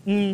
Mm.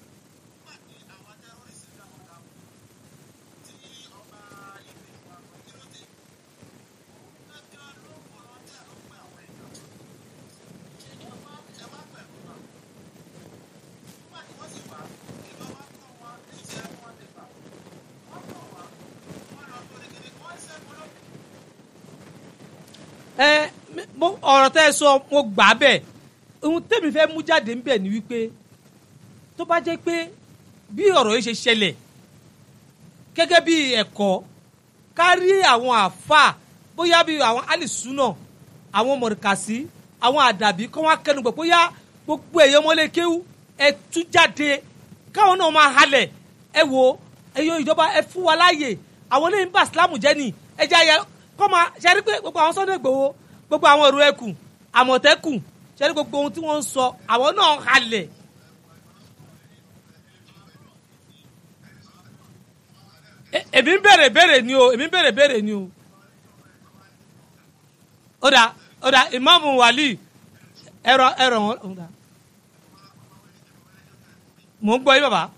ẹ mo- ọ̀rọ̀ tẹ́ ẹ sọ mo gbà á bẹ́ẹ̀ ohun tẹ́mi fẹ́ mú jáde ń bẹ̀ ni wípé tó bá jẹ́ pé bí ọ̀rọ̀ yìí ṣe ṣẹlẹ̀ gẹ́gẹ́ bí ẹ̀kọ́ kárí àwọn àáfàá bóyá bí àwọn alìsúnà àwọn mọ̀rìkàsí àwọn àdàbí kọ́ wá kẹnu gbọ̀ bóyá gbogbo ẹ̀yọ́ mọ́lẹ́kéwú ẹ tú jáde káwọn náà máa halẹ̀ ẹ wo ẹ̀yọ́ ìjọba ẹ fún wa láàyè àwọn ilé ń bá Islam jẹ́ ni ẹ jẹ́ ayẹ kọ́ máa ṣe rí pé gbogbo àwọn Sunday Igboho gbogbo àwọn èrò ẹkùn àmọ̀tẹ́kùn ṣe rí gbogbo ohun tí wọ́n ń sọ àwọn náà halẹ̀ E- èmi ń bèrè bèrè ni o èmi ń bèrè bèrè ni o. ó dà ó dà ìmáàmù wàlí ẹ̀rọ ẹ̀rọ wọn ó dà. mò ń gbọ́ yín bàbá.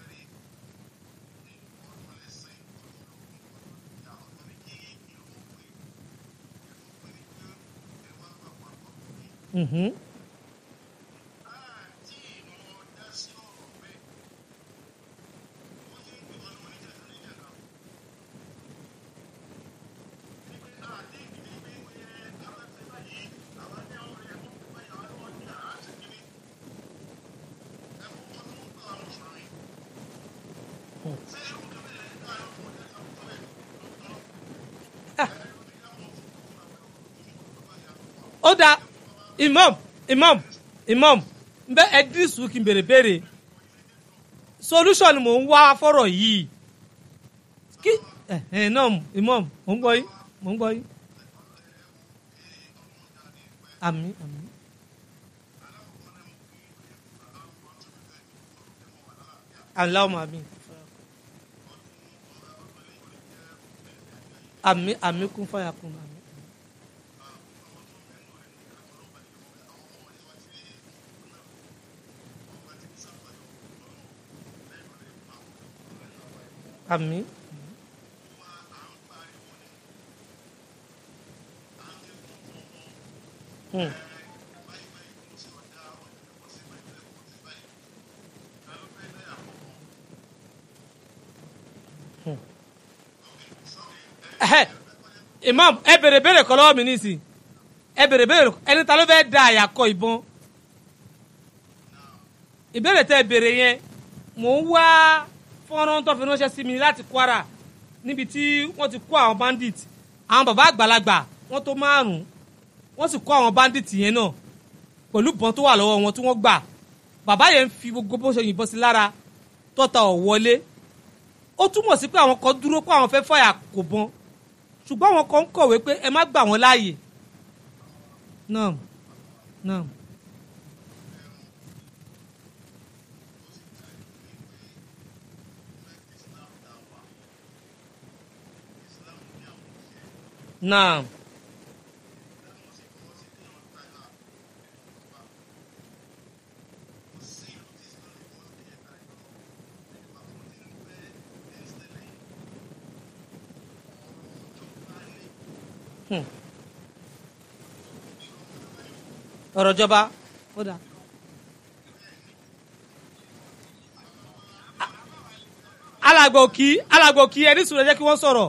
Mhm. ó dà imam imam imam n bẹ ẹdírísù kí n bèrè bèrè solution ni mò ń wá fọ́rọ̀ yìí kí ẹ ẹ náà imam mò ń gbọ́ yín mò ń gbọ́ yín àmín àmín Allahumma àmín àmín àmín kún fàyà kún àmín. àmín. Hmm. Hmm. Ẹhẹ́, imam ẹ bèrè bèrè kọ́ lọ́wọ́ mi nísìnyí ẹ bèrè bèrè ẹni ta ló fẹ́ da àyàkọ ìbọn ìbéèrè tẹ bèrè yẹn mò ń wá fọ́nrán tó fi ránṣẹ́ sí mi láti Kwara níbi tí wọ́n ti kó àwọn bandit àwọn bàbá àgbàlagbà wọ́n tó márùn-ún wọ́n sì kó àwọn bandit yẹn náà pẹ̀lú ìbọn tó wà lọ́wọ́ wọn tí wọ́n gbà bàbá yẹn ń fi gbogbo bó ṣe yìnbọn sí lára tọ́ta ọ̀ wọlé ó túmọ̀ sí pé àwọn kan dúró pé àwọn fẹ́ fàyà kò bọn ṣùgbọ́n àwọn kan ń kọ̀wé pé ẹ má gbà wọ́n láàyè náà náà. náà. Hmm. ọ̀rọ̀ ìjọba ó dà. alàgbò kí alàgbò kí ẹni sùn ẹ jẹ́ kí wọ́n sọ̀rọ̀.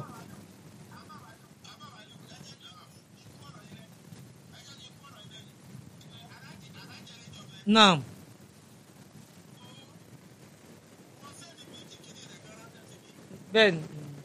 naam. bẹ́ẹ̀ni.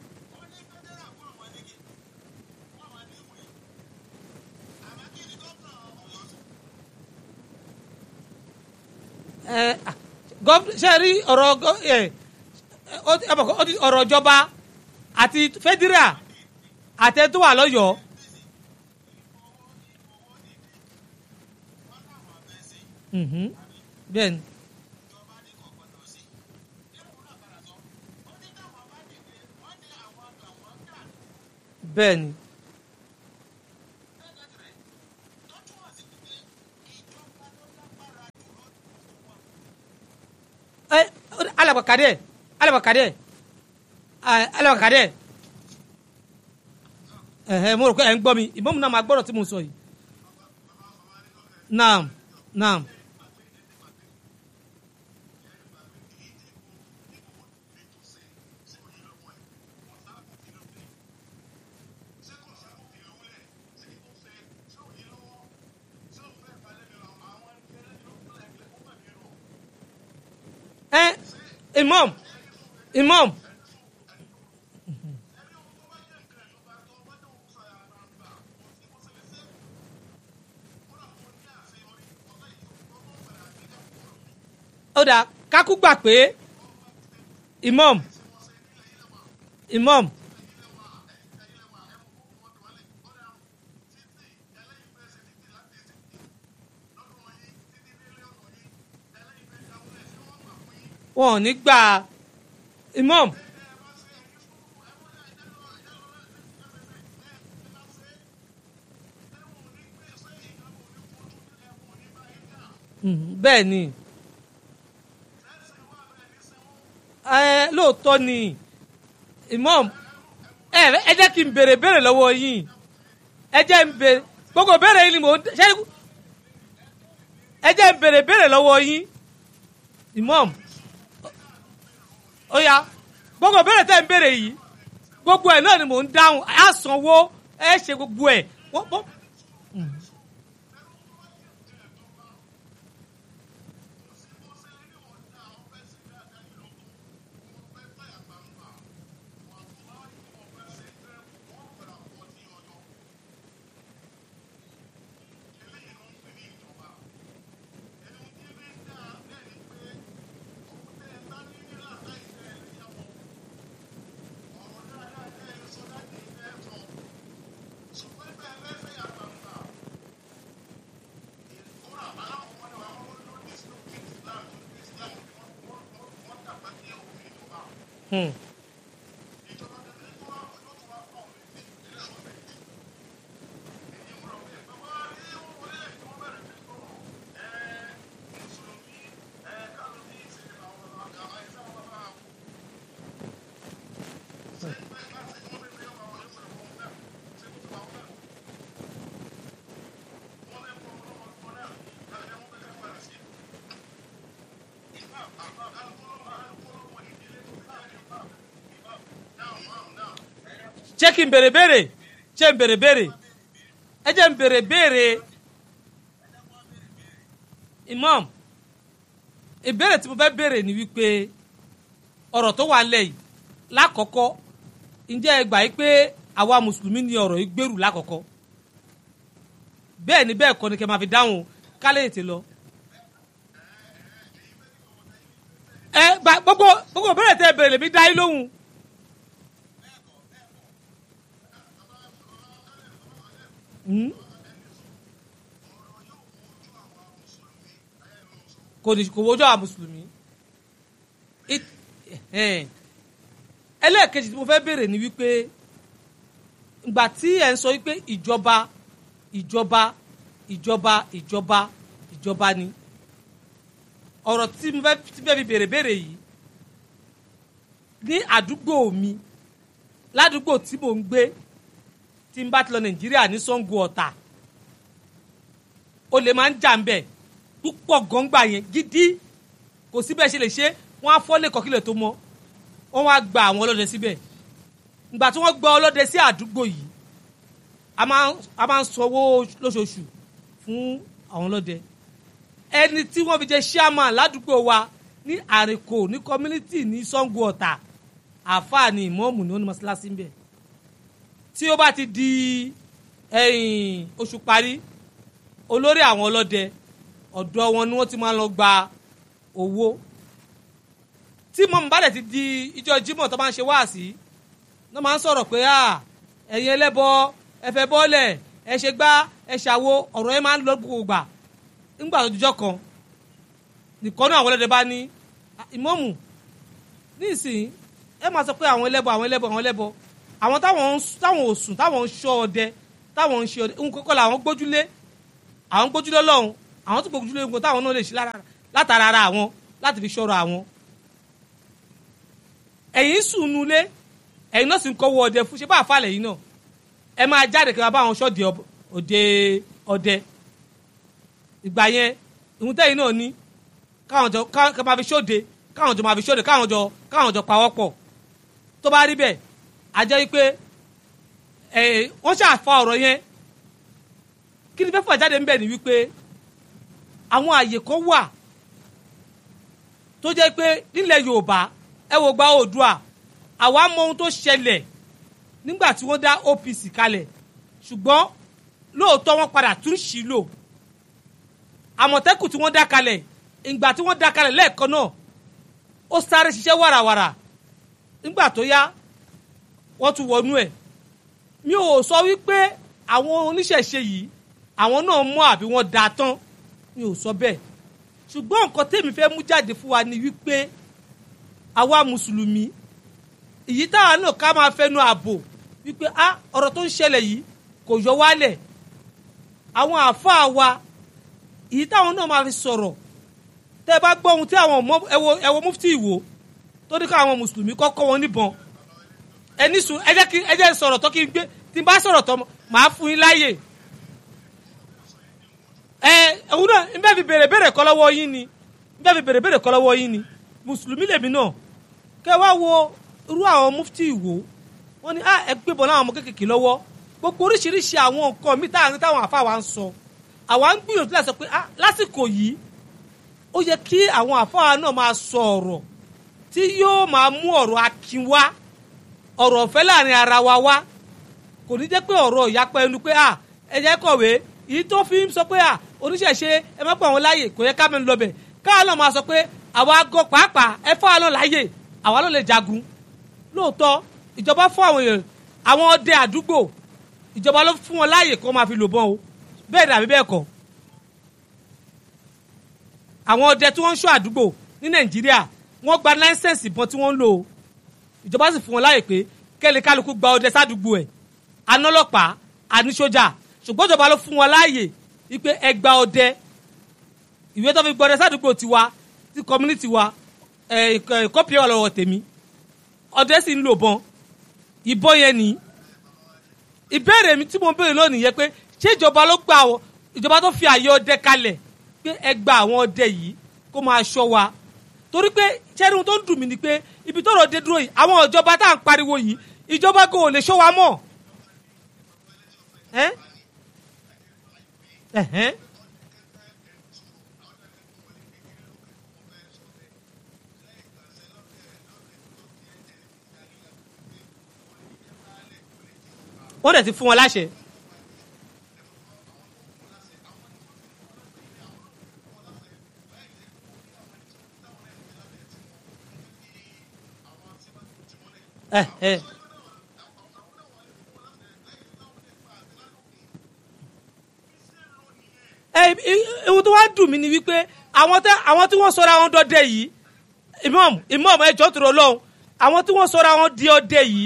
ẹ gọ́f ṣe rí ọ̀rọ̀ gọ́ ẹ ó ti- ẹ bọ̀ kọ́, ó ti- ọ̀rọ̀ ìjọba àti fẹ́dírà àti ẹ tó wà lọ́yọ̀ọ́. Mhm. bẹ́ẹ̀ni. bẹ́ẹ̀ni. alaba kadẹ alaba kadẹ ah, alaba kadẹ ẹhẹ mo rò pé ẹ ń gbọ́ mi ìmọ̀mù náà máa gbọ́dọ̀ tí mo sọ yìí naam naam. ẹ imam imam ó dà kákú gbà pé imam imam wọn ò ní gbà imam Mhm, bẹ́ẹ̀ ni ẹ lóòótọ́ ni imam ẹ ẹ jẹ́ kí n béèrè béèrè lọ́wọ́ yín ẹ jẹ́ n béèrè gbogbo béèrè yín ni mò ń ṣe ẹ jẹ́ n béèrè béèrè lọ́wọ́ yín imam ó yá gbogbo béèrè tẹ́ ń béèrè yìí gbogbo ẹ̀ náà ni mò ń dáhùn á sanwó ẹ ṣe gbogbo ẹ̀ wọ́n wọ́n. Hmm. ṣé kí n bèrè béèrè ṣé n bèrè béèrè ẹ jẹ́ n bèrè béèrè imam ìbéèrè tí mo fẹ́ béèrè ni wípé ọ̀rọ̀ tó wà nílẹ̀ yìí lákọ̀ọ́kọ́ ǹjẹ́ ẹ gbà yí pé àwa mùsùlùmí ni ọ̀rọ̀ yìí gbèrú lákọ̀ọ́kọ́ bẹ́ẹ̀ ni bẹ́ẹ̀ kọ́ ni kẹ́ máa fi dáhùn kálẹ̀ ètè lọ. ẹ gba gbogbo gbogbo béèrè tẹ́ ẹ béèrè lèmi dá yín lóhùn. Hmm? kò ní kò wọ́jọ́ àwọn mùsùlùmí It- ẹ̀hẹ́n. ẹlẹ́ẹ̀kejì tí mo fẹ́ béèrè ni wípé ìgbà tí ẹ̀ ń sọ wípé ìjọba ìjọba ìjọba ìjọba ìjọba ni ọ̀rọ̀ tí mo fẹ́ tí fẹ́ fi béèrè béèrè yìí ní àdúgbò mi ládùúgbò tí mò ń gbé tí n bá ti lọ nàìjíríà ní Ṣàngó Ọ̀tà olè máa ń jà ń bẹ̀ púpọ̀ gọ́ngbà yẹn gidi kò sí bẹ́ẹ̀ ṣe lè ṣe wọ́n á fọ́lé kọ́kílẹ̀ tó mọ́ wọ́n wá gba àwọn ọlọ́dẹ síbẹ̀ ìgbà tí wọ́n gba ọlọ́dẹ sí àdúgbò yìí a máa ń- a máa ń sanwó lóṣooṣù fún àwọn ọlọ́dẹ ẹni tí wọ́n fi jẹ́ chairman ládùúgbò wa ní àrèkò ní community ní Ṣàngó Ọ̀tà àáfàá ni ìmọ̀ọ́mù ni wọ́n ní mọ́ṣáláṣí ń bẹ̀ tí ó bá ti di ẹ̀yìn oṣù parí olórí àwọn ọlọ́dẹ ọ̀dọ̀ wọn ni wọ́n ti máa ń lọ gba owó tí mọ̀mú bá dẹ̀ ti di ìjọ Jímọ̀ tó máa ń ṣe wáàsí ní wọ́n máa ń sọ̀rọ̀ pé à ẹ̀yin ẹlẹ́bọ ẹ fẹ́ bọ́ọ̀lẹ̀ ẹ ṣe gbá ẹ ṣàwo ọ̀rọ̀ yẹn máa ń lọ gbogbo gbà ńgbà tó dijọ́ kan nìkan náà àwọn ọlọ́dẹ bá ní "Ah, ìmọ̀mù nísìnyí ẹ máa sọ pé àwọn ẹlẹ́bọ àwọn ẹlẹ́bọ àwọn ẹlẹ́bọ àwọn táwọn ń s- táwọn ò sùn táwọn ń ṣọ́ ọdẹ táwọn ń ṣe ọdẹ ń kọ́kọ́ làwọn gbójúlé àwọn gbójúlé lọ́hùn àwọn tó gbójúlé nǹkan táwọn náà lè ṣe lára- látara ara àwọn láti fi ṣọ́ra àwọn ẹ̀yin sùn nulẹ̀ ẹ̀yin náà sì ń kọ́wọ́ ọdẹ fún ṣé bá àfàlẹ̀ yìí náà ẹ máa jáde kí wọ́n bá àwọn ṣọ́ọ̀dì òde ọdẹ ìgbà yẹn ìhun tẹ́yìn náà ní káwọn jọ ká máa fi ṣóde káwọn jọ máa fi ṣóde káwọn jọ káwọn jọ pawọ́pọ̀ tó bá rí bẹ́ẹ̀ a jẹ́ wípé wọ́n ṣàfa ọ̀rọ̀ yẹn kí ni fẹ́ fà jáde ń bẹ̀ ni wípé àwọn àyè kan wà tó jẹ́ pé nílẹ̀ Yorùbá ẹ wò gba Oòduà àwa mọ ohun tó ṣẹlẹ̀ nígbà tí wọ́n dá OPC kalẹ̀ ṣùgbọ́n lóòótọ́ wọ́n padà tún ṣì lò àmọ̀tẹ́kùn tí wọ́n dá kalẹ̀ ìgbà tí wọ́n dá kalẹ̀ lẹ́ẹ̀kan náà ó sáré ṣiṣẹ́ wàràwàrà nígbà tó yá wọ́n tún wọnú ẹ̀ mi ò sọ wípé àwọn oníṣẹ̀ṣe yìí àwọn náà mọ̀ àbí wọ́n da tán mi ò sọ bẹ́ẹ̀ ṣùgbọ́n nǹkan tèmi fẹ́ mú jáde fún wa ni wípé àwa mùsùlùmí èyí táwa náà ká máa fẹnu ààbò wípé a ọ̀rọ̀ tó ń ṣẹlẹ̀ yìí kò yọ wálẹ̀ àwọn àáfàá wa èyí táwọn náà máa fi sọ̀rọ̀ tẹ́ ẹ bá gbọ́ ohun tí àwọn ẹwọ mufti ìwò tó ní ká àwọn mùsùlùmí kọ́kọ́ wọn níbọn ẹni sùn ẹ jẹ́ kí ẹ jẹ́ sọ̀rọ̀ tó kí n gbé tí n bá sọ̀rọ̀ tó màá fún yín láàyè ẹ ẹ̀hún náà n bẹ́ẹ̀ fi béèrè béèrè kọ́ lọ́wọ́ yín ni n bẹ́ẹ̀ fi béèrè béèrè kọ́ lọ́wọ́ yín ni mùsùlùmí lèmi náà kẹ́ wá wo irú àwọn mufti ìwò wọn ni a ẹ gbé bọ̀ láwọn ọmọ kéékèèké lọ́wọ́ gbogbo oríṣiríṣi àwọn nǹkan mi táwọn táwọn àfa wa ń sọ àwa ń gbìyànjú láti sọ pé ah lásìkò yìí ó yẹ kí àwọn àfa wa náà máa sọ ọ̀rọ̀ tí yóò máa mú ọ̀rọ̀ akin wá ọ̀rọ̀ ọ̀fẹ́ láàrin ara wa wá kò ní jẹ́ pé ọ̀rọ̀ ìyapa ẹnu pé à ẹ jẹ́ kọ̀wé èyí tó fi ń sọ pé à oníṣẹ̀ṣe ẹ má pọ̀ wọn láàyè kò yẹ ká mẹ́nu lọ bẹ̀ káà náà máa sọ pé àwa gọ pàápàá ẹ fọ́ àlọ́ láàyè àwa ló lè jagun lóòótọ́ ìjọba fún àwọn èèyàn àwọn ọdẹ àdúgbò ìjọba ló fún wọn láàyè kó máa fi lò bọ́n o bẹ́ẹ̀ dàbí bẹ́ẹ̀ kọ́ àwọn ọdẹ tí wọ́n ń ṣọ́ àdúgbò ní Nàìjíríà wọ́n gba láńsẹ̀nsì ìbọn tí wọ́n ń lò ó ìjọba sì fún wọn láàyè pé kẹ́lẹ́ kálukú gba ọdẹ sádùúgbò ẹ̀ anọ́lọ́pàá àníṣọ́jà ṣùgbọ́n ìjọba ló fún wọn láàyè wípé ẹ gba ọdẹ ìwé tó fi gbọdẹ sádùúgbò tiwa ti community wa kọ́pì ẹ̀ lọ́wọ́ tèmi ọdẹ sì ń lò bọn ìbọn yẹn ní ìbéèrè mi tí mo béèrè lónìí yẹ pé ṣé ìjọba ló gba àwọn ìjọba tó fi àyè ọdẹ kalẹ̀ pé ẹ gba àwọn ọdẹ yìí kó máa ṣọ́ wa torí pé sẹ́ni tó ń dùn mí ni pé ibi tọ́rọ̀ dé dúró yìí àwọn ìjọba tá à ń pariwo yìí ìjọba kò lè ṣọ́ wa mọ́. wọ́n dẹ̀ ti fún wọn láṣẹ. ẹ ẹ. ẹ ewu tó wá dùn mí ni wípé àwọn tẹ àwọn tí wọ́n sọra wọn dọdẹ yìí imam imam ẹjọ tó lọ àwọn tí wọ́n sọra wọn di ọdẹ yìí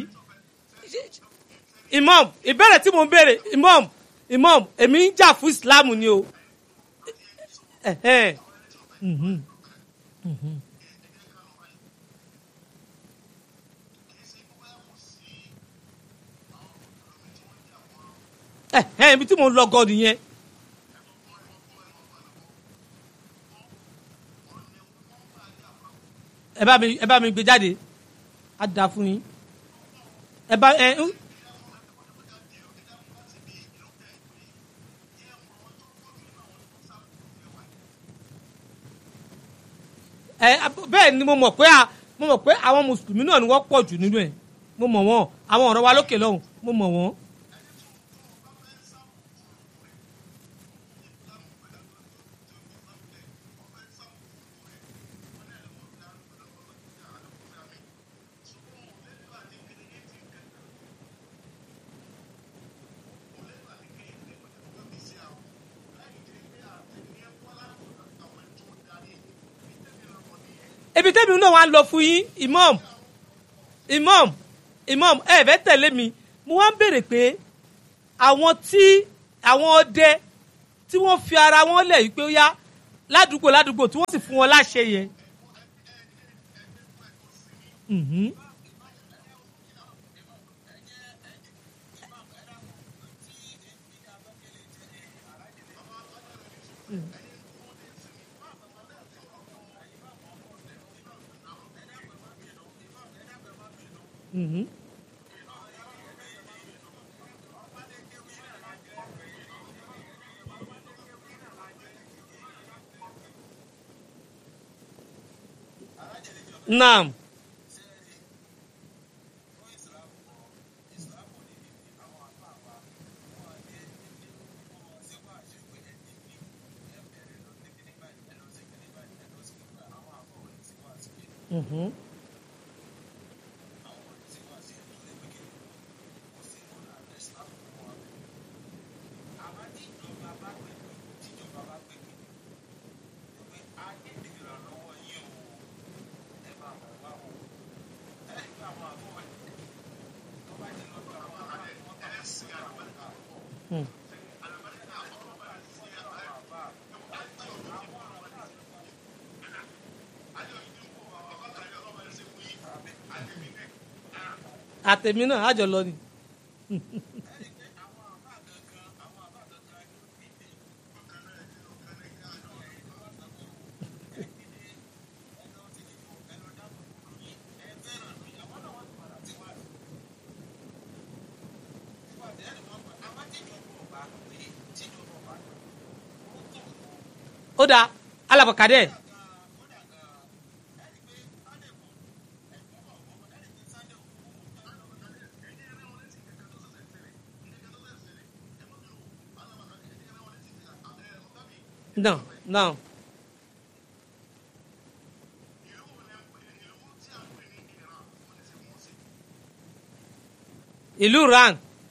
imam ìbéèrè tí mo ń béèrè imam imam èmi ń jà fún islam ni o. Mhm. Mhm. ẹ ẹ ibi tí mo ń lọ gan nìyẹn. ẹ bá mi ẹ bá mi gbé jáde á da fún yín ẹ bá ẹ. ẹ bẹ́ẹ̀ ni mo mọ̀ pé mo mọ̀ pé àwọn mùsùlùmí náà ni wọ́n pọ̀ jù nínú ẹ̀ mo mọ̀ wọ́n àwọn ọ̀rọ̀ wa lókè lọ́hùn mo mọ̀ wọ́n. ebi tẹ́mi náà wá ń lọ fún yín imam imam imam ẹ fẹ́ tẹ̀lé mi mo wá ń béèrè pé àwọn tí àwọn ọdẹ tí wọ́n fi ara wọn lẹ̀ yìí pé ó yá ládùúgbò ládùúgbò tí wọ́n sì fún wọn láṣẹ yẹn. Mhm. Mhm. Naam. Mhm. Hmm. àtẹ̀mí náà àjọ lọ ni. ó dáa alábọ̀kadẹ́ non non ìlú ran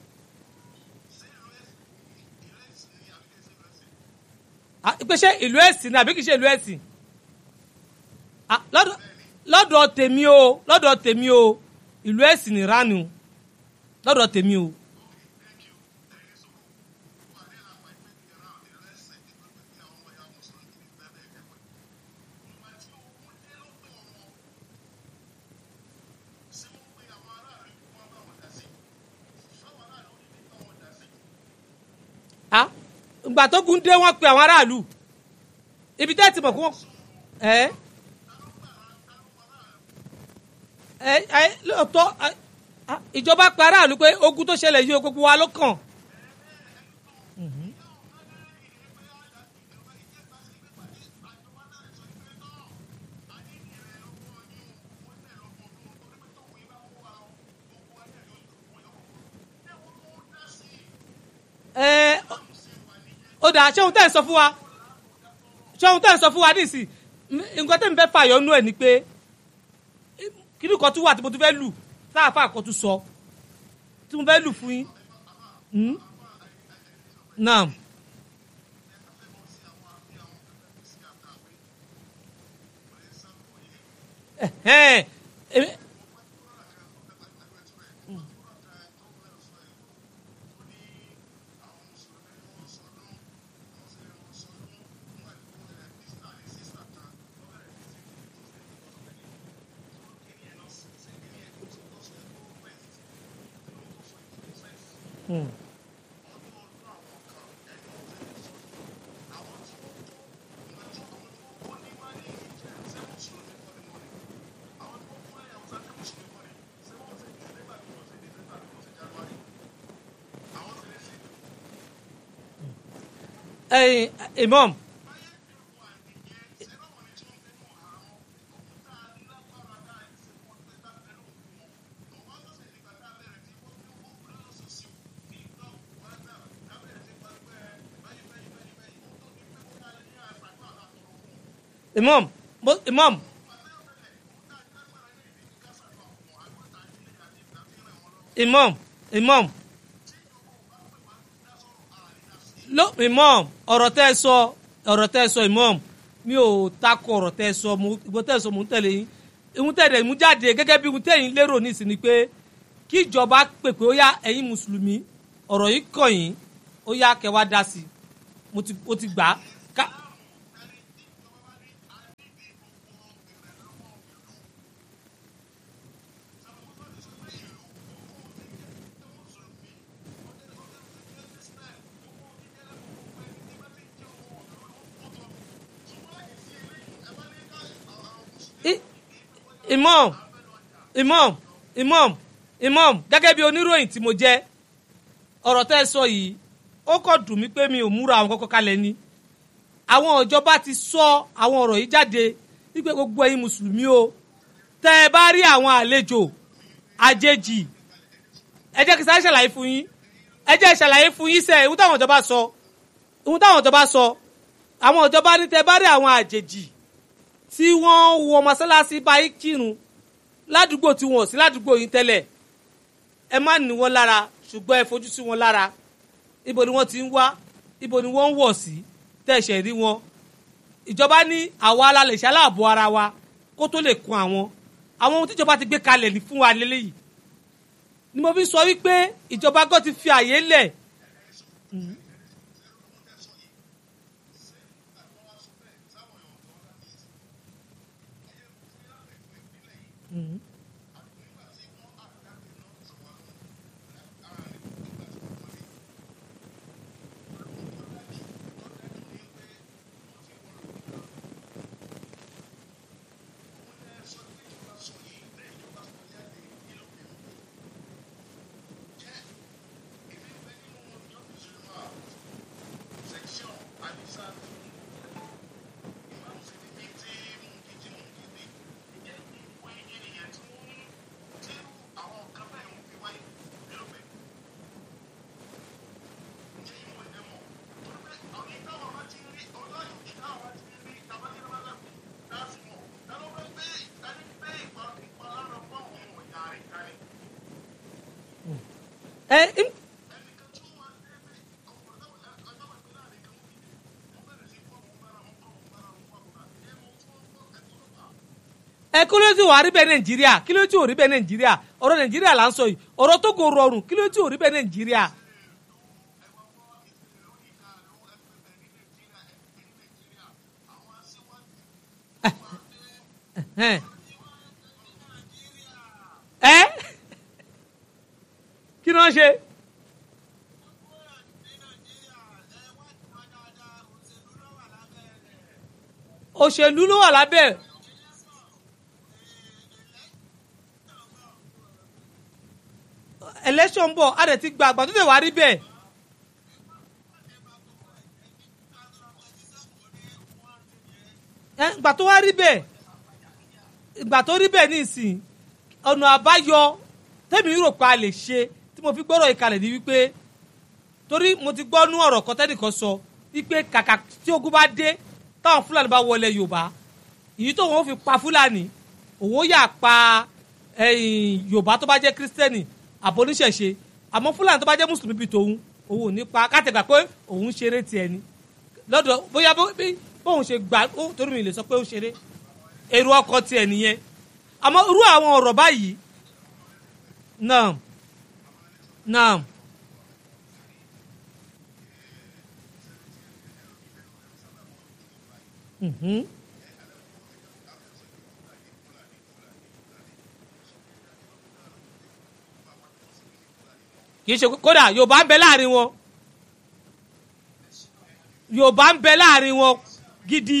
Ah, pé ṣé ìlú ẹ̀sìn ni àbí kìí ṣe ìlú ẹ̀sìn Ah, lọ́dọ̀ lọ́dọ̀ tèmi o lọ́dọ̀ tèmi o ìlú ẹ̀sìn ni ranu lọ́dọ̀ tèmi o. Ah, ìgbà tó gun dé wọ́n pe àwọn aráàlú ibi tẹ́ ti mọ̀ kí wọ́n ẹ́ ẹ́ ẹ́ lóòótọ́ ẹ́, ah, ìjọba pe aráàlú pé ogun tó ṣẹlẹ̀ yìí o gbogbo wa ló kàn. ẹ ó dà ṣé ohun tẹ́ ẹ̀ sọ fún wa ṣé ohun tẹ́ ẹ̀ sọ fún wa nísì nǹkan tẹ́ mi fẹ́ fàyọ nú ẹ̀ ni pé kíní kan tún wà tí mo tún fẹ́ lù sáàfà kan tún sọ tí mo fẹ́ lù fún yín. Hmm? naam ẹ̀hẹ́n, èmi- Hmm. ẹyin imam imam mo- imam imam imam ló imam ọ̀rọ̀ tẹ́ ẹ sọ ọ̀rọ̀ tẹ́ ẹ sọ imam mi ò takò ọ̀rọ̀ tẹ́ ẹ sọ mo ìbò tẹ́ ẹ sọ mo ń tẹ̀lé yín ìhun tẹ́ ẹ mú jáde gẹ́gẹ́ bí ìhun tẹ́ ẹ̀yin lérò nísìnyí ni pé kí ìjọba pèpè ó yá ẹ̀yin mùsùlùmí ọ̀rọ̀ yìí kàn yín ó yá kẹ́ wá dá sí i mo ti mo ti gbà á ká. imam imam imam imam gẹ́gẹ́ bí oníròyìn tí mo jẹ́ ọ̀rọ̀ tẹ́ ẹ sọ yìí ó kàn dùn mí pé mi ò múra àwọn kọ́kọ́ kalẹ̀ ni àwọn ìjọba ti sọ àwọn ọ̀rọ̀ yìí jáde wípé gbogbo ẹ̀yin mùsùlùmí o tẹ́ ẹ bá rí àwọn àlejò àjèjì ẹ jẹ́ kí sáré ṣàlàyé fún yín ẹ jẹ́ ṣàlàyé fún yín sẹ́ ìhun táwọn ìjọba sọ ìhun táwọn ìjọba sọ àwọn ìjọba ní tẹ́ bá rí àwọn àjèjì tí wọ́n wọ mọ́sálásí báyìí kírun ládùúgbò tí wọ́n ò sí ládùúgbò yín tẹ́lẹ̀ ẹ má ní wọn lára ṣùgbọ́n ẹ fojú sí wọn lára ibo ni wọ́n ti ń wá ibo ni wọ́n ń wọ̀ sí tẹ̀sẹ̀ rí wọn ìjọba ní àwa la lè ṣaláàbò ara wa kó tó lè kun àwọn àwọn ohun tíjọba ti gbé kalẹ̀ ní fún wa lélẹ́yìí ni mo fi sọ wípé ìjọba gan ti fi àyè lẹ̀ ẹ im- ẹ kí ló ti wà rí bẹ́ẹ̀ nàìjíríà kí ló ti ò rí bẹ́ẹ̀ nàìjíríà ọ̀rọ̀ nàìjíríà là ń sọ yìí ọ̀rọ̀ tó kò rọrùn kí ló ti ò rí bẹ́ẹ̀ nàìjíríà. ẹ ẹ kí ni wọ́n ṣe. òṣèlú ló wà lábẹ́ ẹ̀. election bọ̀ a dẹ̀ ti gba àgbà tó tẹ̀ wá rí bẹ́ẹ̀. ẹ ìgbà tó wá rí bẹ́ẹ̀ ìgbà tó rí bẹ́ẹ̀ nísìn ọ̀nà àbáyọ tẹ́mi rò pé a lè ṣe tí mo fi gbọ́rọ̀ ìkàlẹ̀ ní wípé torí mo ti gbọ́ nú ọ̀rọ̀ kan tẹ́nìkan sọ wípé kàkà tí ogun bá dé táwọn fúlàní bá wọlé yorùbá èyí tó wọn fi pa fúlàní òun yà pa ẹ̀yìn yorùbá tó bá jẹ́ kírísítẹ́nì àbóníṣẹ̀ṣe àmọ́ fúlàní tó bá jẹ́ mùsùlùmí bíi tòun òun ò ní pa kátẹ́gbà pé òun ṣeré tiẹ̀ ni lọ́dọ̀ bóyá bó- bí bóun ṣe gbà ó torí mi lè sọ pé ó ṣeré èrò ọkọ tiẹ̀ nìyẹn àmọ́ irú àwọn ọ̀rọ̀ báyìí náà náà mhm. kì í ṣe kódà yorùbá ń bẹ láàrin wọn yorùbá ń bẹ láàrin wọn gidi.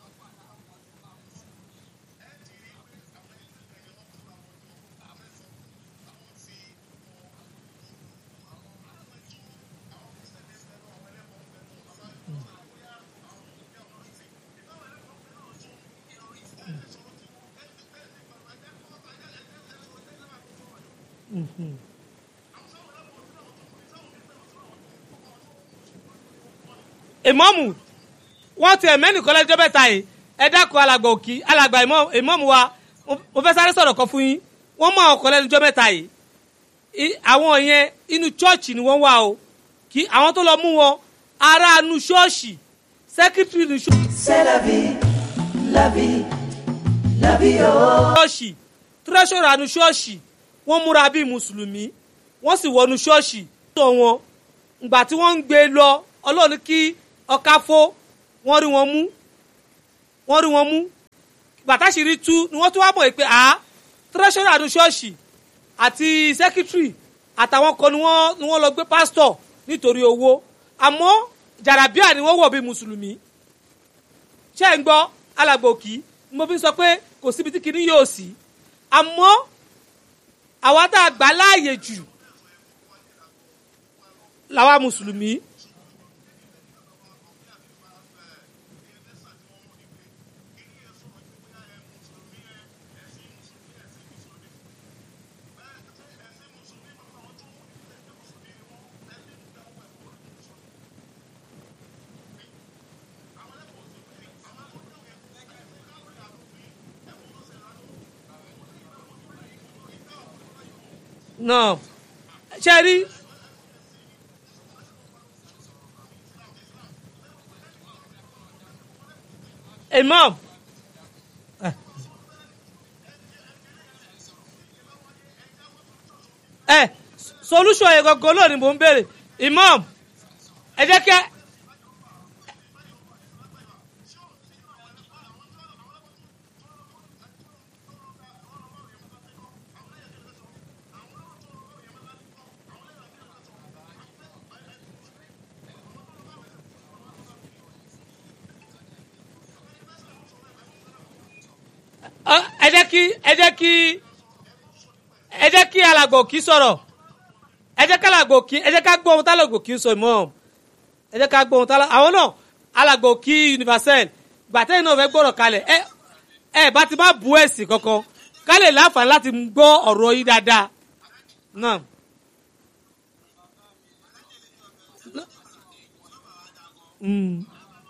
ìmọ̀mù wọ́n ti ẹ̀mẹ́nìkan lẹ́jọ́ mẹ́ta yìí ẹ dákun alàgbà òkì alàgbà ìmọ̀- ìmọ̀mù wa mo- mo fẹ́ sáré sọ̀rọ̀ kan fún yín wọ́n mọ ọkọ̀ lẹ́jọ́ mẹ́ta yìí I- àwọn yẹn inú chọ́ọ̀chì ni wọ́n wà o kí àwọn tó lọ mú wọn ará inú ṣọ́ọ̀ṣì sẹ́kítírì inú C'est la vie, la vie, la vie, oh. ṣọ́ọ̀ṣì tírẹ́ṣọ̀rọ̀ inú ṣọ́ọ̀ṣì wọ́n múra bíi mùsùlùmí wọ́n sì wọnú ṣọ́ọ̀ṣì tó wọn ìgbà tí wọ́n ń gbé lọ ọlọ́run ní kí ọká fó wọ́n rí wọn mú wọ́n rí wọn mú gbàtàṣírí tú ni wọ́n tún wá mọ̀ pé à tírẹ́ṣọ̀rọ̀ àdó ṣọ́ọ̀ṣì àti sẹ́kítírì àtàwọn kan ni wọ́n ni wọ́n lọ gbé pásítọ̀ nítorí owó àmọ́ jàràbíà ni wọ́n wọ̀ bí mùsùlùmí ṣé ẹ̀ ń gbọ́ alàgbòkì ni mo fi sọ pé kò síbi tí kinní yóò sí àmọ́ àwa tá a gbà láàyè jù làwa mùsùlùmí. náà ṣe rí imam ẹ solution yẹn gangan náà ni mò ń béèrè imam ẹ jẹ́ kí ẹ jẹ́ kí ẹ jẹ́ kí ẹ jẹ́ kí alàgbò kí sọ̀rọ̀ ẹ jẹ́ ká alàgbò kí ẹ jẹ́ ká gbọ́ ohun tálàgbò kí sọ ìmọ̀ ẹ jẹ́ ká gbọ́ ohun tálàgbò àwọn náà alàgbò kí universal gbàtẹ́yìn náà fẹ́ gbọ́rọ̀ kalẹ̀ ẹ ẹ bá ti má bu ẹ̀sìn kankan ká lè láǹfààní láti gbọ́ ọ̀rọ̀ yìí dáadáa náà. Mm.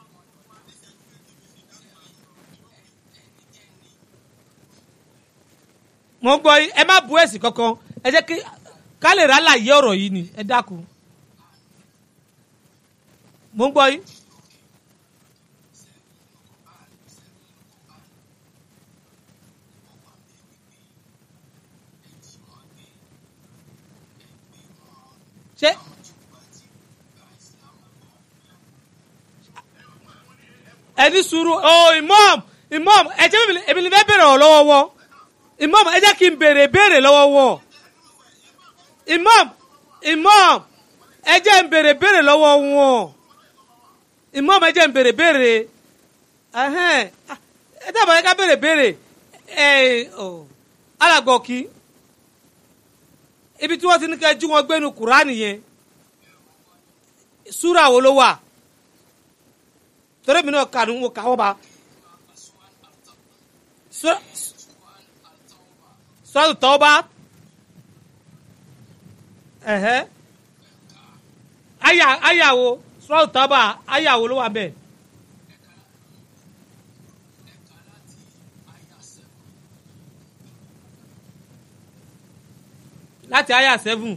mo gbọ́ yín ẹ má bu ẹ̀sìn kankan ẹ jẹ́ kí ká lè rálàyé ọ̀rọ̀ yìí ni ẹ dákun mo gbọ́ yín. ṣé ẹni sùúrù ọ imam imam ẹ jẹ́ èmi ni fẹ́ bẹ̀rẹ̀ ọ̀ lọ́wọ́ wọn imam ẹ jẹ́ kí n béèrè béèrè lọ́wọ́ wọn imam imam ẹ jẹ́ n béèrè béèrè lọ́wọ́ wọn imam ẹ jẹ́ n béèrè béèrè ẹhẹ́n ẹ dábàá yẹ ká béèrè béèrè ẹ ọ alàgbọ̀kì ibi tí wọ́n ti ní ká jí wọn gbénu kúránì yẹn súrà wo ló wà torí mi náà kà ní wọn kà wọ́n bá sọ́ọ̀tù tọ́ba ẹ̀hẹ́ aya ayawo sọ́ọ̀tù tọ́ba ayawo ló wà bẹ́ẹ̀. láti aya seven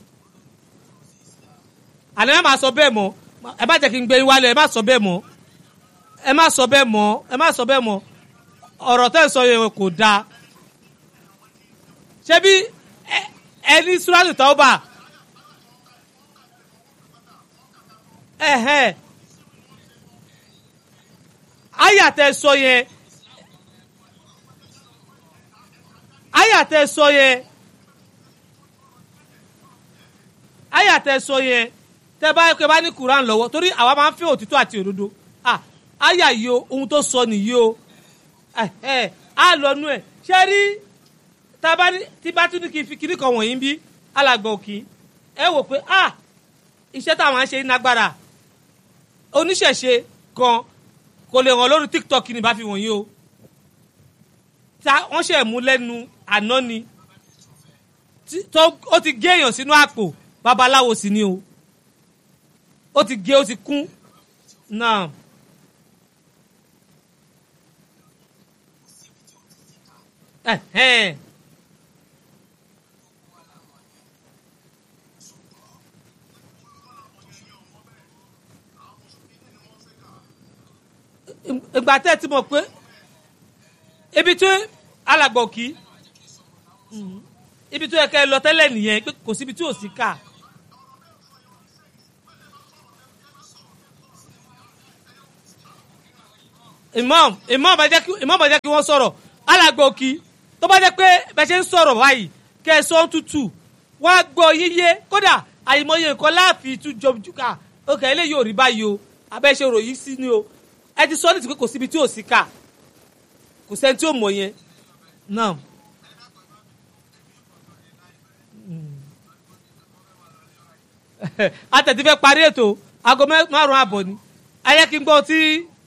àná ẹ má sọ bẹ́ẹ̀ mọ́ ẹ má jẹ́ kí n gbé wálé ẹ má sọ bẹ́ẹ̀ mọ́ ẹ má sọ bẹ́ẹ̀ mọ́ ẹ má sọ bẹ́ẹ̀ mọ́ ọ̀rọ̀ tẹ́ ẹ sọ yẹn kò dáa ṣebí ẹni suratu tauba ẹhẹn ayàtẹ sọ yẹn ayàtẹ sọ yẹn ayàtẹ sọ yẹn tẹ bá yẹ kó bá ní Quran lọ́wọ́ torí àwa máa ń fẹ́ òtítọ́ àti òdodo ah ayà yìí o ohun tó sọ nìyí o ẹhẹn á lọ nú ẹ ṣe rí tabani tí bá tún ní kí n fi kiri kan wọ̀nyí bí alàgbà òkì ẹ wò pé ah iṣẹ́ táwọn ṣe nágbára oníṣẹ̀ṣe kan kò lè hàn lórí tiktok ní bá fi wọ̀nyí o ta wọ́n ṣe mú lẹ́nu àná ni tó ó ti gé èèyàn sínú àpò babaláwo sì ni o ó ti gé ó ti kún náà. Eh, ìgbà tẹ́ ẹ ti mọ̀ pé ibi tí alàgbọ̀ kí ibi tó yẹ kẹ́ ẹ lọ tẹ́lẹ̀ nìyẹn pé kò síbi tí ò sí ká. imam imam bá jẹ́ kí imam bá jẹ́ kí wọ́n sọ̀rọ̀ alàgbọ̀ kí tó bá jẹ́ pé bẹ́ẹ̀ ṣe ń sọ̀rọ̀ báyìí kẹ́ ẹ sọ ń tutù wọ́n á gbọ́ yíyé kódà àyìnbóye nǹkan láàfin tún jọjú ká òkè eléyìí ò rí báyìí o abẹ́ṣe ròyìn sí ni o ẹ ti sọ ní ti pé kò síbi tí ò sí ká kò sẹ́ni tí ò mọ̀ yẹn náà. atẹ̀tí fẹ́ parí ètò aago mẹ́- márùn-ún àbọ̀ ni ayé kí n gbọ́ tí.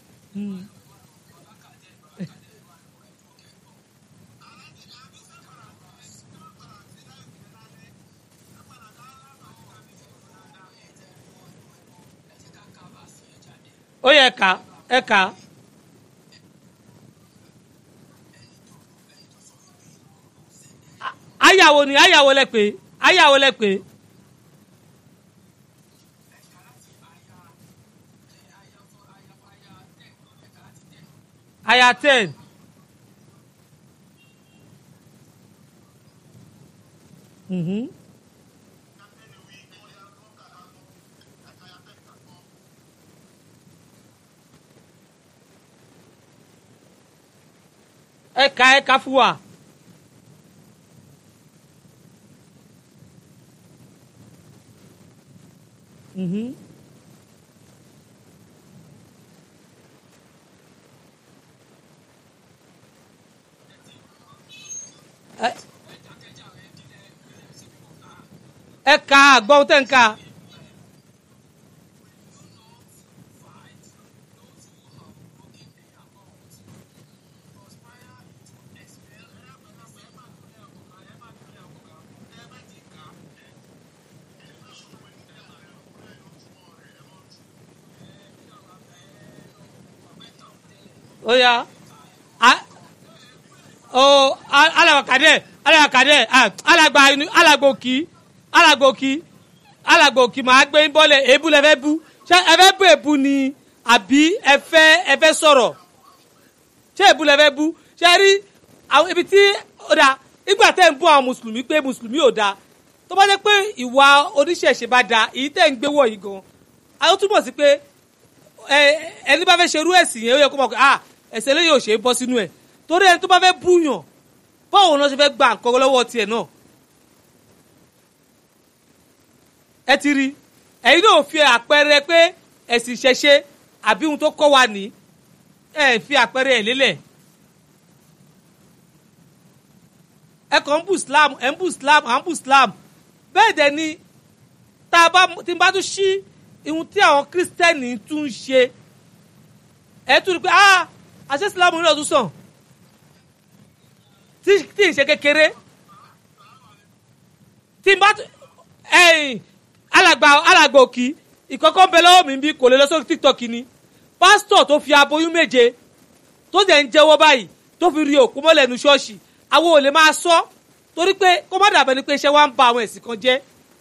ó yẹ ẹ̀ka ẹ̀ka ayàwó ni ayàwó lẹ pé ayàwó lẹ pé. aya ten. Mhm. ẹka ẹka fún wa. Mhm. Ẹ- ẹka gbọ́n tẹ̀ ń ka. ó yá a o alàgbàkadẹ alàgbàkadẹ alàgbà inú alàgbà òkì alàgbà òkì alàgbà òkì máa gbé ń bọ́lẹ̀ èébú lẹ fẹ́ bú ṣé ẹ fẹ́ bú èébú ni àbí ẹ fẹ́ ẹ fẹ́ sọ̀rọ̀ ṣé èébú lẹ fẹ́ bú ṣé ẹ rí àwọn ibi tí ó da ìgbà tẹ́ ń bú àwọn mùsùlùmí pé mùsùlùmí ò da tó bá jẹ́ pé ìwà oníṣẹ̀ṣe bá da èyí tẹ́ ń gbé wọ̀ yìí gan àwọn túmọ̀ sí pé ẹ ẹni bá fẹ́ ṣerú ẹ̀sìn yẹn ó yẹ kó mọ̀ pé ah ẹ̀sẹ̀ eléyìí ò ṣe é bọ́ sínú ẹ̀ torí ẹni tó bá fẹ́ búyàn báwo náà ṣe fẹ́ gba nǹkan lọ́wọ́ tiẹ̀ náà ẹ ti rí ẹ̀yin náà fi àpẹẹrẹ pé ẹ̀sìn ìṣẹ̀ṣe àbí ohun tó kọ́ wa ní ẹ̀ fi àpẹẹrẹ ẹ̀ lélẹ̀ ẹ kàn ń bù Islam ẹ̀ ń bù Islam à ń bù Islam bẹ́ẹ̀ dẹ̀ ni tá a bá tí n bá tún ṣí ihun tí àwọn kírísítẹ́nì tún ń ṣe ẹ tún rí pé ah àṣẹ Islam náà tún sàn tí tí ì ṣe kékeré tí n bá tún ẹ̀yìn alàgbà alàgbà òkì ìkọ̀kọ̀ ń bẹ lọ́wọ́ mi bí kò lè lọ sórí TikTok ni pásítọ̀ tó fi aboyún méje tó dẹ̀ ń jẹ́wọ́ báyìí tó fi rí òkú mọ́lẹ̀ nu ṣọ́ọ̀ṣì àwọn ò lè máa sọ torí pé kó má dàbẹ́ ni pé iṣẹ́ wa ń ba àwọn ẹ̀sìn kan jẹ́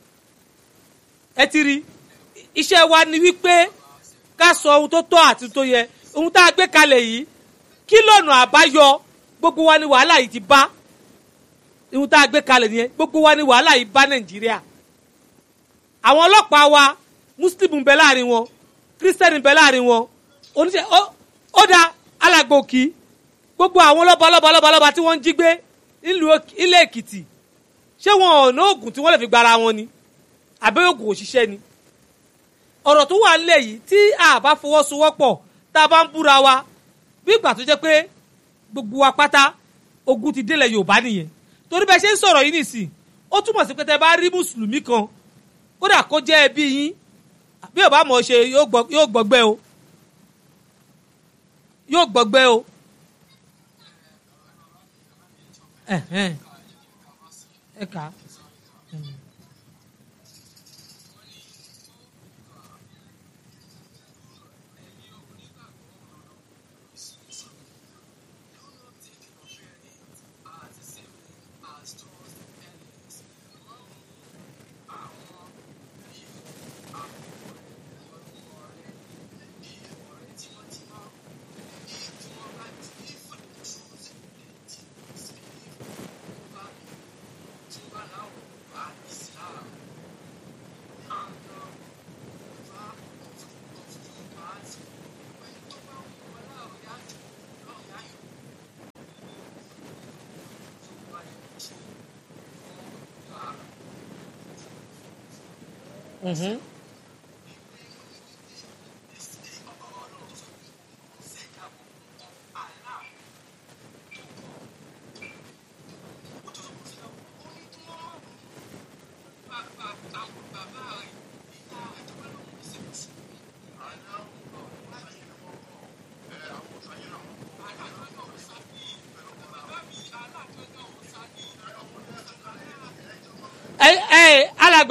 ẹ ti rí iṣẹ́ wa ni wípé ká sọ ohun tó tọ́ àti tó yẹ ohun tá a gbé kalẹ̀ yìí kí lọ́nà àbáyọ gbogbo wa ni wàhálà yìí ti bá ohun tá a gbé kalẹ̀ nìyẹn gbogbo wa ni wàhálà yìí bá Nàìjíríà àwọn ọlọ́pàá wa muslim ń bẹ láàrin wọn kírísítẹ́nì ń bẹ láàrin wọn oníṣẹ́ ó ó da alàgbò kí gbogbo àwọn lọ́ba lọ́ba lọ́ba lọ́ba tí wọ́n ń jí gbé nílùú Èk- ilé Èkìtì ṣé wọn ò ná oògùn tí wọ́n lè fi gbára wọn ni àbẹ́ oògùn òṣìṣẹ́ ni ọ̀rọ̀ tó wà nílẹ̀ yìí tí a bá fọwọ́sowọ́pọ̀ tá a bá ń búra wa bí ìgbà tó jẹ́ pé gbogbo wa pátá ogun ti délẹ̀ Yorùbá nìyẹn torí bẹ́ẹ̀ ṣe ń sọ̀rọ̀ yìí nìsín ó túmọ̀ sí pé tẹ́ bá rí mùsùlùmí kan kódà kó jẹ́ ẹbí yín bí ò bá mọ̀ ọ́ ṣe yóò gbọ́- yóò gbọ́gbẹ́ o yóò gbọ́gbẹ́ o. Ẹ̀hẹ́n. ẹ kà á. Mhm.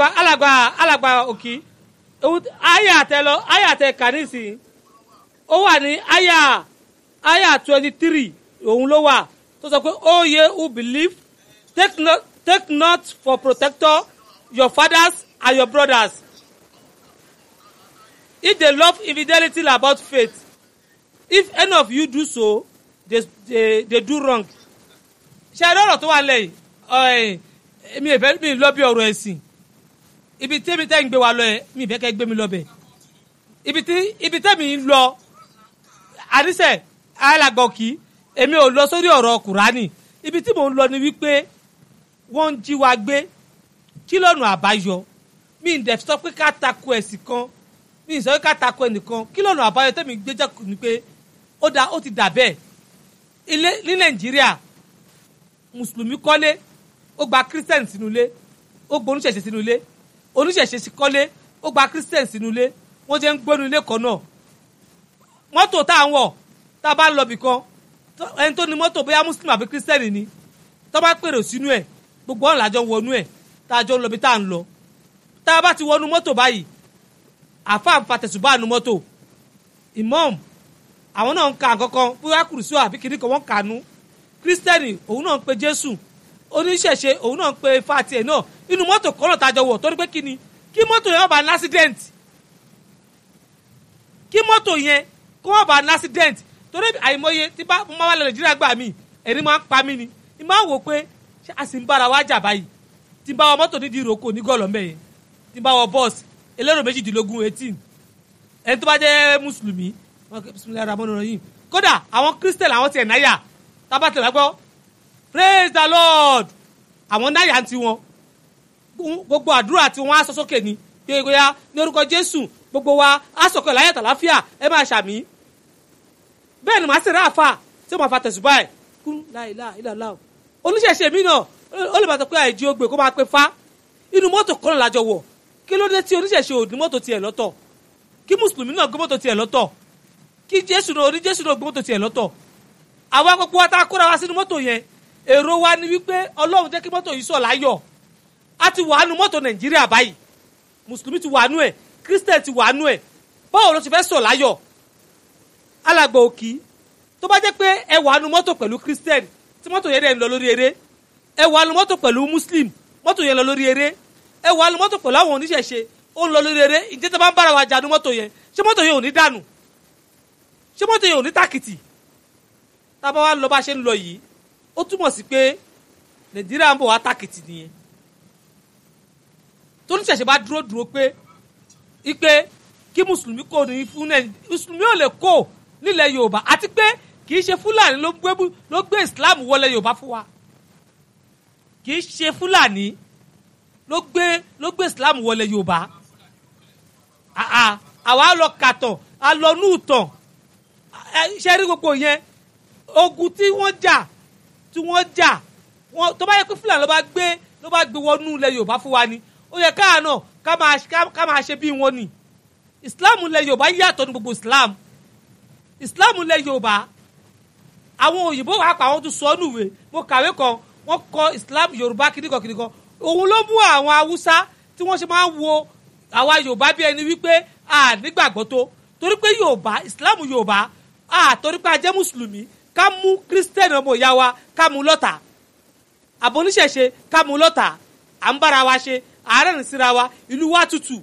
alàgbà alàgbà alàgbà òkì àyà àtẹ lọ àyà àtẹ kà nísìnyí ó wà ní àyà àyà twenty three òun ló wà tó sọ pé ó yẹ who believe take not take not for protector your fathers and your brothers if they love infidelity about faith if any of you do so they they they do wrong ṣe é lọ́rọ̀ tó wà lẹ́yìn mi ì fẹ́ mi ì lọ bí ọ̀rọ̀ ẹ̀sìn ibi tí mi tẹ́ ń gbé wa lọ yẹ mi ì fẹ́ kẹ́ gbé mi lọ bẹ̀ ibi tí ibi tẹ́ mi ń lọ àníṣe alàgbọ̀kì èmi ò lọ sórí ọ̀rọ̀ kùránì ibi tí mò ń lọ ni wípé wọ́n ń jí wa gbé kí lọ́nà àbáyọ mi ì dẹ̀ sọ pé ká tako ẹ̀sìn kan mi ì sọ pé ká tako ẹnìkan kí lọ́nà àbáyọ tẹ́mi gbé jẹ́ ni pé ó da ó ti dà bẹ́ẹ̀ ilé ní nàìjíríà mùsùlùmí kọ́lé ó gba christian sínú ilé ó gba oníṣẹ̀ṣe sínú ilé oníṣẹ̀ṣe kọ́lé ó gba christian sínú ilé wọ́n jẹ́ ń gbónú ilé kan náà mọ́tò tá à ń wọ̀ tá a bá ń lọ bì kan ẹni tó ní mọ́tò bóyá muslim àbí christian ni tó bá pèrò sínú ẹ̀ gbogbo ọ̀nà àjọ wọnú ẹ̀ tá a jọ ń lọ bí tá à ń lọ tá a bá ti wọnú mọ́tò báyìí àfa ń fa tẹ̀sùbá nu mọ́tò imam àwọn náà ń ka àkọ́kọ́ bóyá kùrùsù àbí kìnnì kan wọ́n kànú kírísítẹ́nì òun náà ń pe jésù oníṣẹ̀ṣe òun náà ń pe fati ẹ̀ náà inú mọ́tò kan náà tájọ wọ̀ torí pé kí ni kí mọ́tò yẹn bá ní accident kí mọ́tò yẹn kó wọ́n bá ní accident torí àìmọye tí bá mo máa wà lọ nàìjíríà gbà mí ẹ̀rí máa ń pa mí ni ì máa ń wò pé ṣé a sì ń bára wa jà báyìí tí n bá wọ mọ́tò nídìí ìrókò ní gọ́ọ̀lọ́ mẹ́yẹn tí n bá wọ bọ́ọ̀sì elérò méjìdínlógún eighteen ẹni tó bá jẹ́ mùsùlùmí bisimilayi ramoni rahim kódà àwọn christian àwọn tiẹ̀ náyà tábàtẹ̀ lágbọ́ praise the lord àwọn náyà ń tiwọn gbogbo àdúrà tí wọ́n á sọ sókè ni gbégbéya ní orúkọ jésù gbogbo wa á sọ̀kọ̀ láyà tàláfíà ẹ máa ṣàmì bẹ́ẹ̀ ni màá sì rà àfà tí màá fa tẹ̀sùbá ẹ̀ kún láìlá ìlàlá o oníṣẹ̀ṣe mi náà ó lè bàtọ̀ pé àìjí ó gbé kó máa pe fa inú mọ́tò kan lájọ wọ̀ kí ló dé tí oníṣẹ̀ṣe ò ní mọ́tò tiẹ̀ lọ́tọ̀ kí mùsùlùmí náà gbé mọ́tò tiẹ̀ lọ́tọ̀ kí jésù náà oní jésù náà gbé mọ́tò tiẹ̀ lọ́tọ̀ àwa gbogbo wa tá a kóra wa sínú mọ́tò yẹn èrò wa ni wípé ọlọ́run jẹ́ kí mọ́tò yìí sọ̀ láyọ̀ a ti wà nù mọ́tò nàìjíríà báyìí mùsùlùmí ti wà nù ẹ̀ kírísítẹ̀ ti wà nù ẹ̀ báwo ló ti fẹ́ sọ̀ láyọ̀ alàgbà òkì tó bá jẹ́ pé ẹ wà nù mọ́tò pẹ̀lú kírísítẹ̀ tí mọ́tò yẹn dẹ̀ ń lọ lórí eré ẹ wà nù mọ́tò pẹ̀lú muslim mọ́tò yẹn lọ lórí eré ẹ wà nù mọ́tò pẹ̀lú àwọn oníṣẹ̀ṣe ó ń lọ lórí eré ìjẹ́ tó bá ń bára wa jà nù mọ́tò yẹn ṣé mọ́tò yẹn ò ní dànù ṣé mọ́tò yẹn ò ní tàkìtì tábà wá lọ bá ṣe ń lọ yìí ó túmọ̀ sí pé nàìjíríà ń bọ̀ wá tàkìtì nìyẹn tó ní ṣẹ̀ṣẹ̀ bá dúró dúró pé ipe kí mùsùlùmí kò ní fún nàìjíríà mùsùlùmí ò lè kó nílẹ̀ yorùbá àti pé kì í ṣe fúlàní ló gbé ló gbé islam wọlé yorùbá fún wa kì í ṣe fúlàní ló gbé ló gbé islam wọlé yorùbá àwa lọ kàtàn a lọ nù tàn ṣe rí gbogbo yẹn ogun tí wọ́n jà tí wọ́n jà wọ́n tó bá yẹ pé fúlàní ló bá gbé ló bá gbé wọnú ilẹ̀ yorùbá fún wa ni ó yẹ káà náà ká máa ká máa ṣe bí wọn ni islam ilẹ̀ yorùbá yàtọ̀ ní gbogbo islam islam ilẹ̀ yorùbá àwọn òyìnbó wà pa àwọn tó sọ ọ́nù ìwé mo kàwé kan wọ́n kọ islam yorùbá kìnnìkan kìnnìkan òun ló mú àwọn haúsá tí wọ́n ṣe máa ń wo àwa yorùbá bí ẹni wípé a nígbàgbọ́ tó torí pé yorùbá islam yorùbá a torí pé a jẹ́ mùsùlùmí ká mú kírísítẹ́nì ọmọ ìyá wa ká mú lọ́tà àbóníṣẹ̀ṣe ká mú lọ́tà à ń bára wa ṣe àárẹ̀ ní síra wa ìlú wa tutù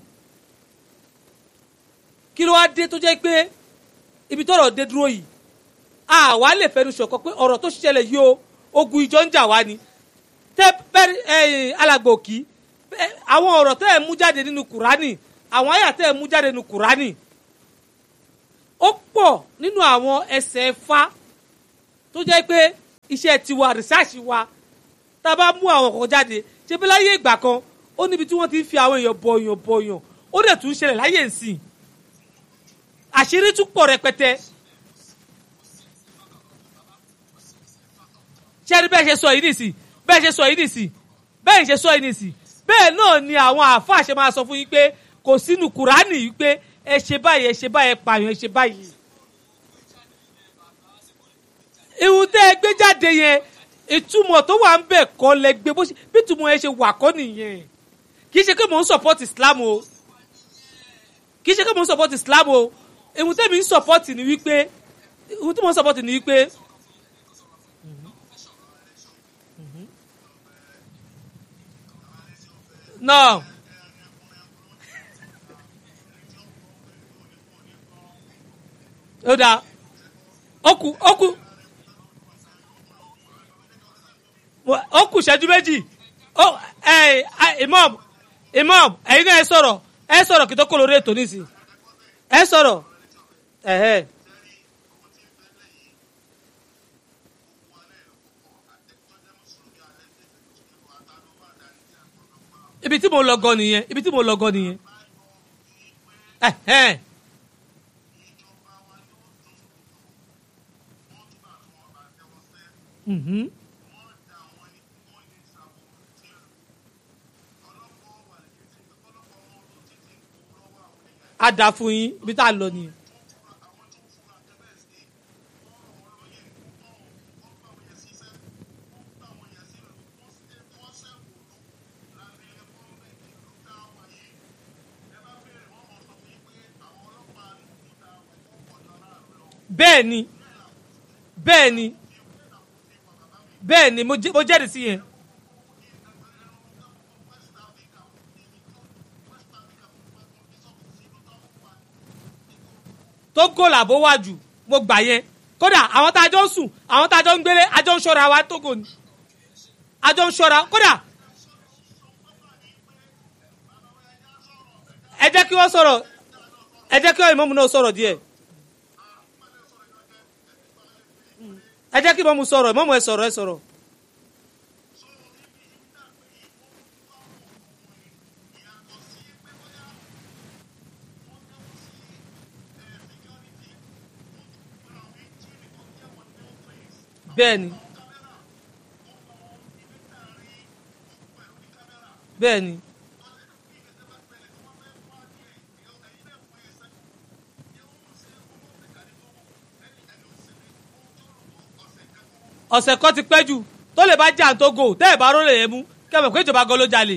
kí ló wá dé tó jẹ́ pé ibi tọ́rọ̀ dé dúró yìí àwa lè fẹnu ṣọ̀kan pé ọ̀rọ̀ tó ṣẹlẹ̀ yìí o ogun ìjọ ń jà wá ni tẹ bẹ́ẹ̀ alàgbò kí àwọn ọ̀rọ̀ tẹ́ ẹ̀ mú jáde nínú kùránì àwọn àyà tẹ́ ẹ̀ mú jáde nínú kùránì ó pọ̀ nínú àwọn ẹsẹ̀ fa tó jẹ́ pé iṣẹ́ tiwa rìsáàsì wa tá a bá mú àwọn kan jáde ṣe bí láyé ìgbà kan ó níbi tí wọ́n ti ń fi àwọn èèyàn bọ̀yàn bọ̀yàn ó dẹ̀ tún ṣẹlẹ̀ láyé ìsìn àṣírí tún pọ̀ rẹpẹtẹ. ṣé ẹni bẹ́ẹ̀ ṣe sọ yìí nìsí bẹ́ẹ̀ ṣe sọ yìí nìsí bẹ́ẹ̀ ṣe sọ yìí nìsí bẹ́ẹ̀ náà ni àwọn àáfàá ṣe máa sọ fún yín pé kò sínú kùránì yìí pé ẹ ṣe báyìí ẹ ṣe báyìí ẹ pààyàn ẹ ṣe báyìí. ìhun tẹ́ ẹ gbé jáde yẹn ìtumọ̀ tó wà ń bẹ̀ kọ́ lẹ gbé bó ṣe bí ìtumọ̀ yẹn ṣe wà kọ́ nìyẹn kì í ṣe pé mò ń support islam o kì í ṣe pé mò ń support islam o ohun tẹ́mi ń support ni wípé ohun tí mò ń support ni wípé. no ó dáa ó kù ó kù ó kù ṣẹ́jú méjì ó ẹ ẹ imam imam ẹ̀yin náà ẹ sọ̀rọ̀ ẹ sọ̀rọ̀ kí tó kó lórí ètò nísìnyí ẹ sọ̀rọ̀ ẹ̀hẹ́. ibi tí mo lọ gan nìyẹn ibi tí mo lọ gan nìyẹn. ẹ̀hẹ́n. Mhm. a dà fún yín ibi tá a lọ nìyẹn. bẹ́ẹ̀ ni bẹ́ẹ̀ ni bẹ́ẹ̀ ni mo jẹ́- mo jẹ́rìí sí yẹn. tó gò làbó wà jù mo gbà yẹn kódà àwọn tá a jọ ń sùn àwọn tá a jọ ń gbélé a jọ ń ṣọ́ra wa tógò ni a jọ ń ṣọ́ra kódà ẹ jẹ́ kí wọ́n sọ̀rọ̀ ẹ jẹ́ kí ìmọ̀mù náà sọ̀rọ̀ díẹ̀ ẹ jẹ́ kí ìmọ̀mù sọ̀rọ̀ ìmọ̀mù ẹ sọ̀rọ̀ ẹ sọ̀rọ̀. bẹ́ẹ̀ni bẹ́ẹ̀ni ọ̀sẹ̀ kan ti pẹ́ jù tó lè bá jà tó gò tẹ́ ẹ̀ bá rólè yẹn mú kẹ́mọ̀ pé ìjọba gan ló jalè.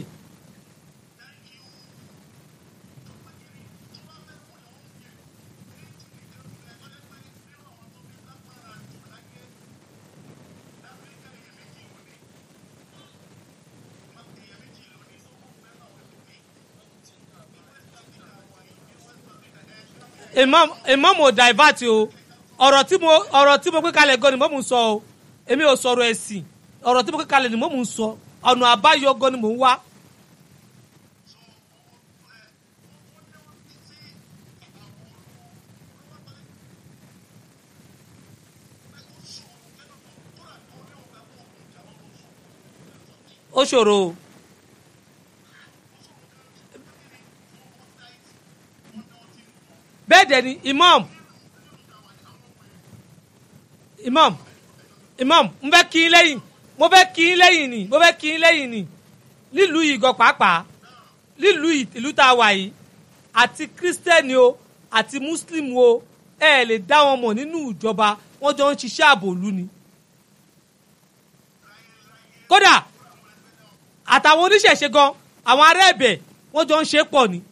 imam imam ò divert o ọ̀rọ̀ tí mo ọ̀rọ̀ tí mo gbé kalẹ̀ gan ni mo mú sọ o èmi ò sọ̀rọ̀ ẹ̀sìn ọ̀rọ̀ tí mo gbé kalẹ̀ ni mo mú sọ ọ̀nà àbáyọ gan ni mò ń wá. ó ṣòro o. bẹ́ẹ̀ dẹ̀ ni imam imam imam n fẹ́ kí n lẹ́yìn mo fẹ́ kí n lẹ́yìn ni mo fẹ́ kí n lẹ́yìn ni nílùú yìí gan pàápàá nílùú yìí ìlú tá a wà yìí àti kírísítẹ́nì o àti mùsùlùmí o ẹ ẹ̀ lè dá wọn mọ̀ nínú ìjọba wọ́n jọ ń ṣiṣẹ́ àbòlú ni kódà àtàwọn oníṣẹ̀ṣe gan àwọn ará ẹ̀bẹ̀ wọ́n jọ ń ṣe pọ̀ ni.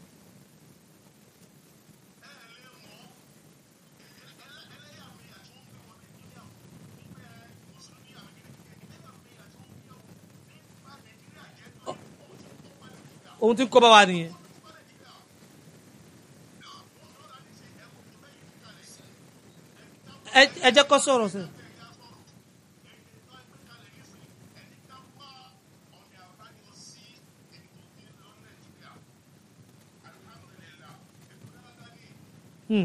ohun tí ń kó bá wa nìyẹn. ẹ ẹ jẹ́ kó sọ̀rọ̀ sẹ́. Hmm.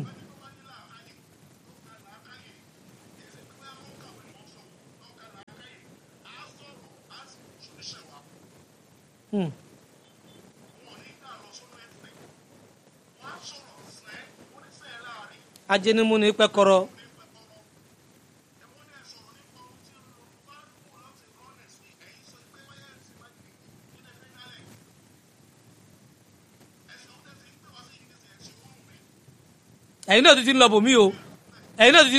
Hmm. ajẹnimu ni pẹkọrọ. ẹ̀yin náà ti ti ń lọ bòmí o ẹ̀yin náà ti ti